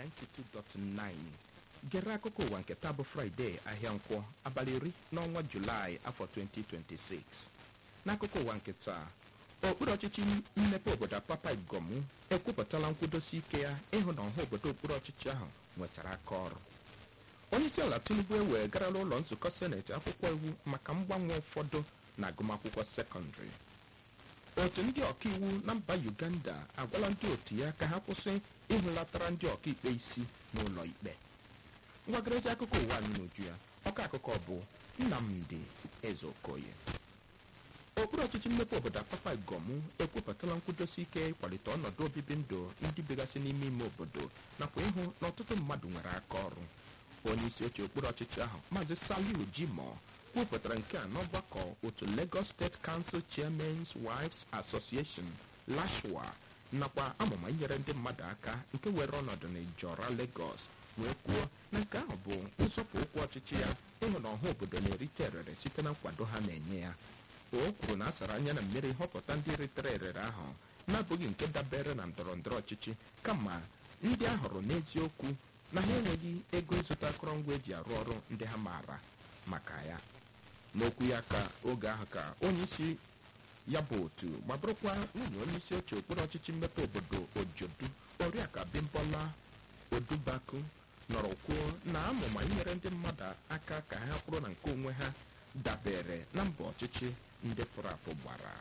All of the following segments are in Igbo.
92.9 gere akụkọ ụwa nke taa bụ fraịde ahịa nkwọ abalị iri n'ọnwa julaị afọ 2026 n'akụkọ ụwa nke taa okpuru ọchịchị mmepe obodo apapa igomu ekwupụtala nkwudosi ike ya ịhụ na ọha obodo okpuru ọchịchị ahụ nwetara aka ọrụ onyeisi ala tinubu ewegarala ụlọ nzukọ seneti akwụkwọ iwu maka mgbanwe ụfọdụ na agụmakwụkwọ sekọndịrị otu ndị ọkaiwu na mba uganda agwala ndị otu ya ka ha kwụsị ịhụlatara ndị ọkaikpe isi n'ụlọ ikpe ngwagarezi akụkọ ụwa anyị n'uju ya ọka akụkọ bụ nnamdi ezeokoye okpuru ọchịchị mmepe obodo apapa igomu ekwupụtala nkwudosi ike ịkwalite ọnọdụ obibi ndụ ndị bigasị n'ime ime obodo nakwa ịhụ na ọtụtụ mmadụ nwere aka ọrụ onye isi oche okpuru ọchịchị ahụ maazị saliu jimo kwupụtara nke a n'ọgbakọ otu lagos steeti council chairmans wives association lashwa nakwa amụma inyere ndị mmadụ aka nke were ọnọdụ n'ijọra lagos wee kwuo na nke ahụ bụ nzọpụ ụkwụ ọchịchị ya ịhụ na ọha obodo na-erite erere site na nkwado ha na-enye ya o kwuru na a sara anya na mmiri họpụta ndị ritere erere ahụ na-abụghị nke dabere na ndọrọ ndọrọ ọchịchị kama ndị a hụrụ n'eziokwu na ha enweghị ego ịzụta akụrụngwa eji arụ ọrụ ndị ha maara maka ya n'okwu ya ka oge ahụ ka onye isi ya bụ otu ma bụrụkwa nwunye onye isi oche okpuru ọchịchị mmepe obodo ojodu oriaka bimbola odubaku nọrọ kwuo na amụma inyere ndị mmadụ aka ka ha kwụrụ na nke onwe ha dabere na mbọ ọchịchị ndị pụrụ apụ gbara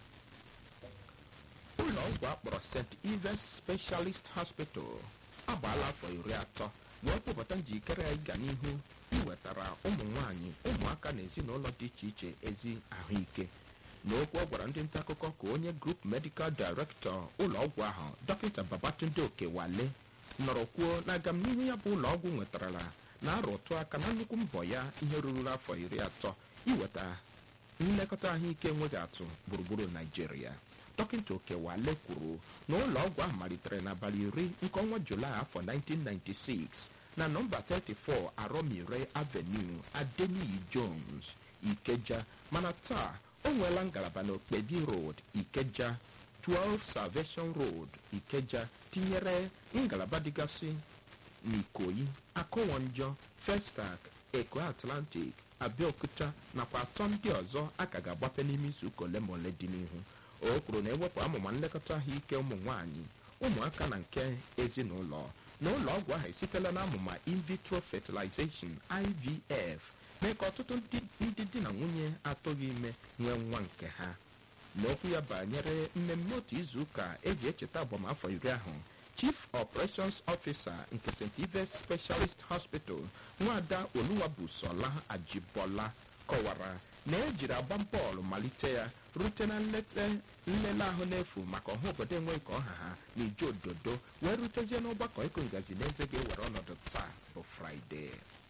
ụlọ ọgwụ akpọrọ st ives specialist hospital agbaala afọ iri atọ wee kwupụta njikere ya ịga n'ihu iwetara ụmụ nwanyị ụmụaka na ezinụlọ dị iche iche ezi ahụike n'okwu ọ gwara ndị nta akụkọ ka onye grup medikal directọ ụlọ ọgwụ ahụ dọkịta babatunde okewale nọrọ kwuo na agamnihu ya bụ ụlọ ọgwụ nwetarala na arụtụ aka na nnukwu mbọ ya ihe ruru afọ iri atọ iweta nlekọta ahụike enweghị atụ gburugburu naijiria dọkịta okewale kwuru na ụlọ ọgwụ ahụ malitere n'abalị iri nke ọnwa julaị afọ 1996 na nọmba 34 aromire avenue adeniyi jones ikeja mana taa o nweela ngalaba na okpedi road ikeja 12 salvation road ikeja tinyere ngalaba dịgasị n'ikoyi akụwonjọ festak eko atlantic abeokuta nakwa atọ ndị ọzọ a ka ga-agbape n'ime izuụka ole ma ole dị n'ihu o kwuru na ewepụ amụma nlekọta ahụike ụmụ nwanyị ụmụaka na nke ezinụlọ na ụlọ ọgwụ ahụ esitela na amụma in vitro fertilization ivf mee ka ọtụtụ ndị di na nwunye atụghị ime nwee nwa nke ha n'okwu ya banyere mmemme otu izuụka eji echeta agbamafọ iri ahụ chief operations officer nke st ives specialist hospital nwada oluwabusola ajibola kọwara na ejiri agba bọọlụ malite ya rute na nlele ahụ n'efu maka ọha obodo enweghị ka ọha ha na ije ododo wee rutezie n'ọgbakọ ịkụ ngazi na eze ga-ewere ọnọdụ taa bụ fraịde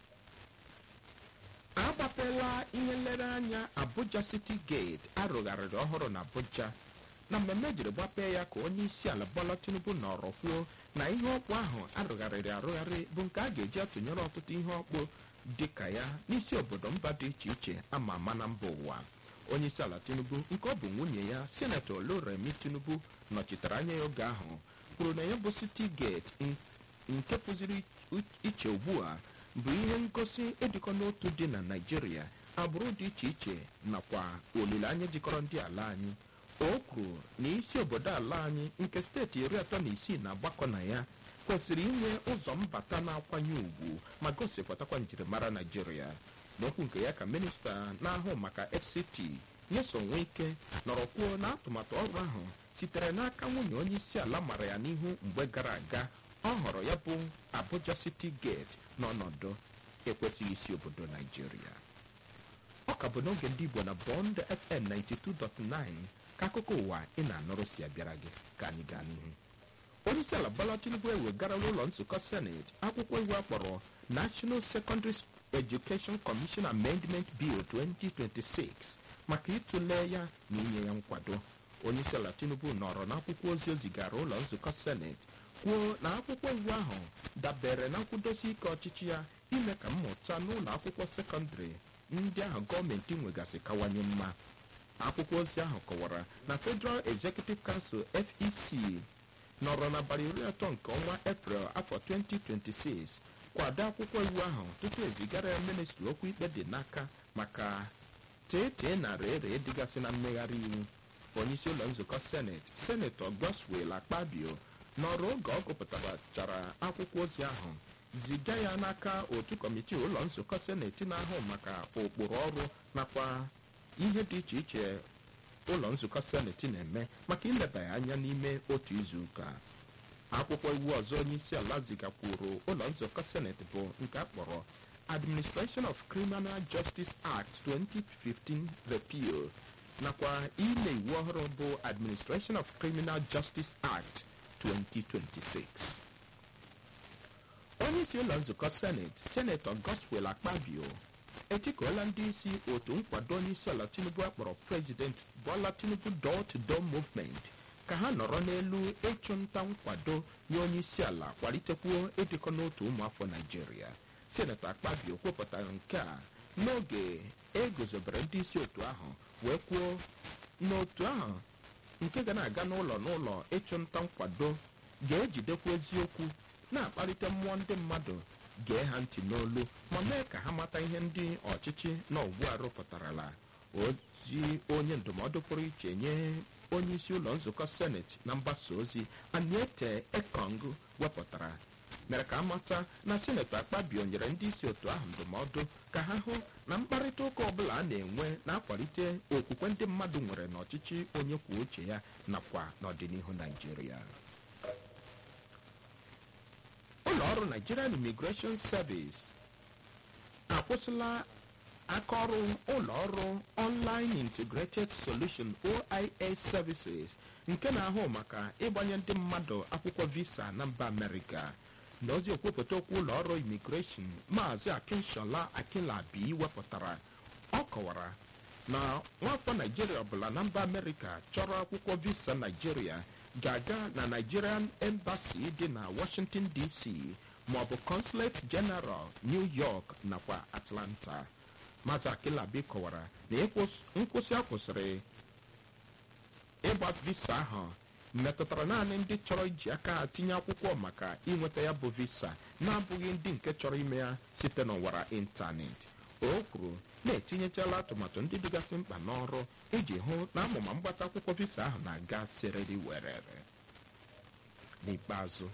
agbapela ihe nlereanya abuja city gate arụgharịrị ọhụrụ na abuja na mmemme ejiri gbapee ya ka onye isi ala bola tinubu nọrọ kwuo na ihe ọkpụ ahụ arụgharịrị arụgharị bụ nke a ga-eji atụnyere ọtụtụ ihe ọkpụ dị ka ya n'isi obodo mba dị iche iche ama ama na mba ụwa onye isi ala tinubu nke ọ bụ nwunye ya senetọ oloremi tinubu nọchitere anya ya oge ahụ kwuru na ya bụ city gate nke pụziri iche ugbu a bụ ihe ngosi ịdịkọ n'otu dị na naijiria agbụrụ dị iche iche nakwa olileanya jikọrọ ndị ala anyị o kwuru na isi obodo ala anyị nke steeti iri atọ na isii na-agbakọ na ya kwesịrị inwe ụzọ mbata na-akwanye ugwu ma gosipụtakwa njirimara naijiria n'okwu nke ya ka minista na-ahụ maka fct nyeso ike nọrọ kwuo na atụmatụ ọrụ ahụ sitere n'aka nwunye onye isi ala mara ya n'ihu mgbe gara aga ọ họrọ ya bụ abuja city gate n'ọnọdụ ekwesịghị isi obodo naijiria ọ ka bụ n'oge ndị igbo na bond fm 92.9 ka akụkọ ụwa ị na-anọrọ si abịara gị ka anyị gaa n'ihu onye isi ala bola tinubu ewegarala ụlọ nzukọ seneti akwụkwọ iwu akpọrọ national secondary education commission amendment bill 2026 maka ịtụle ya na inye ya nkwado onye isi ala tinubu nọrọ n'akwụkwọ ozi o zigara ụlọ nzukọ seneti kwuo na akwụkwọ iwu ahụ dabere na nkwudosi ike ọchịchị ya ime ka mmụta n'ụlọ akwụkwọ sekọndịrị ndị ahụ gọọmenti nwegasị kawanye mma akwụkwọ ozi ahụ kọwara na federal executive council fec nọrọ n'abalị iri atọ nke ọnwa eprel afọ 2026 kwado akwụkwọ iwu ahụ tupu ezigara ya ministri okwu ikpe dị n'aka maka tete na rere dịgasị na mmegharị iwu onyeisi ụlọ nzukọ seneti senetọ goswel akpabio nọrọ oge ọ gụpụtachara akwụkwọ ozi ahụ ziga ya n'aka otu kọmitii ụlọ nzukọ seneti na-ahụ maka ụkpụrụ ọrụ nakwa ihe dị iche iche ụlọ nzukọ seneti na-eme maka ileba ya anya n'ime otu izu ụka akwụkwọ iwu ọzọ onye isi ala zigakwuru ụlọ nzukọ seneti bụ nke a kpọrọ administration of criminal justice act 2015 repeal nakwa ile iwu ọhụrụ bụ administration of criminal justice act 2026 onye isi ụlọ nzukọ seneti senetọ goswel akpabio etikuola ndị isi otu nkwado onye isi ala tinubu akpọrọ president bola tinubu door to door movement ka ha nọrọ n'elu ịchụnta nkwado nye onye isi ala kwalitekwuo ịdịkọ n'otu ụmụafọ naijiria senetọ akpabio kwupụtara nke a n'oge eguzobere ndị isi otu ahụ wee kwuo n'otu ahụ nke ga na-aga n'ụlọ n'ụlọ ịchụnta nkwado ga-ejidekwa eziokwu na-akpalite mmụọ ndị mmadụ gee ha ntị n'olu ma mee ka ha mata ihe ndị ọchịchị na ugbu a rụpụtarala ozi onye ndụmọdụ pụrụ iche nye onye isi ụlọ nzukọ seneti na mgbasa ozi aniete ekong wepụtara mere ka amata na senetọ akpabio nyere ndị isi otu ahụ ndụmọdụ ka ha hụ na mkparịta ụka ọbụla a na-enwe na-akwalite okwukwe ndị mmadụ nwere n'ọchịchị onye kwuo uche ya nakwa n'ọdịnihu naijiria ụlọ ọrụ nigerian immigration service akwụsịla aka ọrụ ụlọ ọrụ online integrated solution ois services nke na-ahụ maka ịgbanye ndị mmadụ akwụkwọ visa na mba amerịka na ozi okwupụta okwu ụlọ ọrụ imigreshọn maazị akinshola akilabi wepụtara ọ kọwara na nwafọ naijiria ọbụla na mba amerịka chọrọ akwụkwọ visa naijiria ga-aga na nigerian embassy dị na washington dc maọbụ consulate general new york nakwa atlanta maazị akilabi kọwara na nkwụsị a kwụsịrị ịgba visa ahụ metụtara naanị ndị chọrọ iji aka ha tinye akwụkwọ maka ịnweta ya bụ visa na-abụghị ndị nke chọrọ ime ya site n'ọwara ịntanetị o kwuru na-etinyechala atụmatụ ndị dịgasị mkpa n'ọrụ iji hụ na amụma mgbata akwụkwọ visa ahụ na-aga sereri werere n'ikpeazụ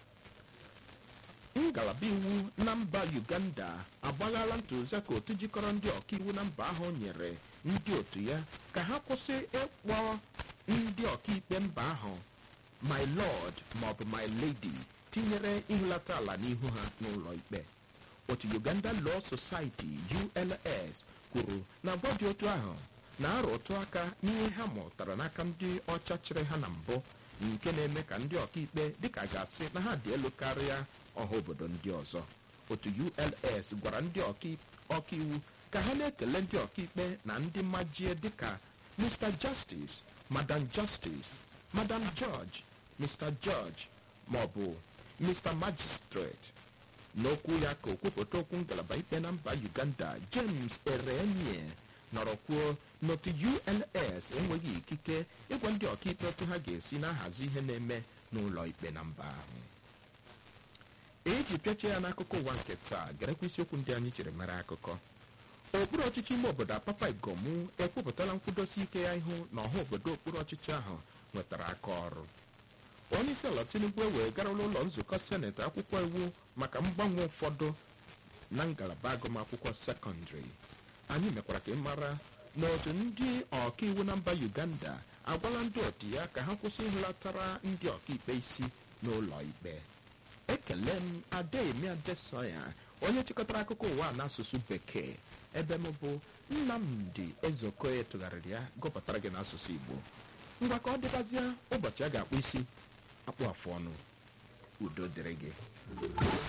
ngalaba iwu na mba uganda agbaghala ntụziaka otu jikọrọ ndị ọkaiwu na mba ahụ nyere ndị otu ya ka ha kwụsị ịkpọ ndị ọkaikpe mba ahụ my lord maọbụ my lady tinyere ihulata ala n'ihu ha n'ụlọ ikpe otu uganda law society uls kwuru na agwa dị otu ahụ na-arụtụ aka n'ihe ha mụtara n'aka ndị ọcha chịrị ha na mbụ nke na-eme ka ndị ọkaikpe dịka gasị na ha dị elu karịa ọha obodo ndị ọzọ otu uls gwara ndị ọkaiwu ka ha na-ekele ndị ọkaikpe na ndị majie dịka mr justice madam justice madam george mr george maọbụ mr magistrate n'okwu ya ka okwupụta okwu ngalaba ikpe na mba uganda james erenie nọrọ kwuo n'otu uls enweghị ikike ịgwa ndị ọkaikpe otu ha ga-esi na-ahazi ihe na-eme n'ụlọ ikpe na mba ahụ eji pịachie ya n'akụkọ ụwa nke taa garekwa isiokwu ndị anyị chere mara akụkọ okpuru ọchịchị ime obodo apapa igomu ekwupụtala nkwudosi ike ya ihu na ọha obodo okpuru ọchịchị ahụ nwetara aka ọrụ onye isi ala tinubu ewee garala ụlọ nzukọ seneti akwụkwọ iwu maka mgbanwe ụfọdụ na ngalaba agụmakwụkwọ sekọndịrị anyị mekwara ka ị mara na otu ndị ọkaiwu na mba uganda agwala ndị otu ya ka ha kwụsị ịhụlatara ndị ọkaikpe isi n'ụlọ ikpe ekele m adaemi adesoya onye chịkọtara akụkọ ụwa n'asụsụ bekee ebe m bụ nnamdi ezeokoye tụgharịrị ya gụpụtara gị n'asụsụ igbo ngwa ka ọ dịbazie ụbọchị a ga-akpụ isi akpụ afụ ọnụ udo dịrị gị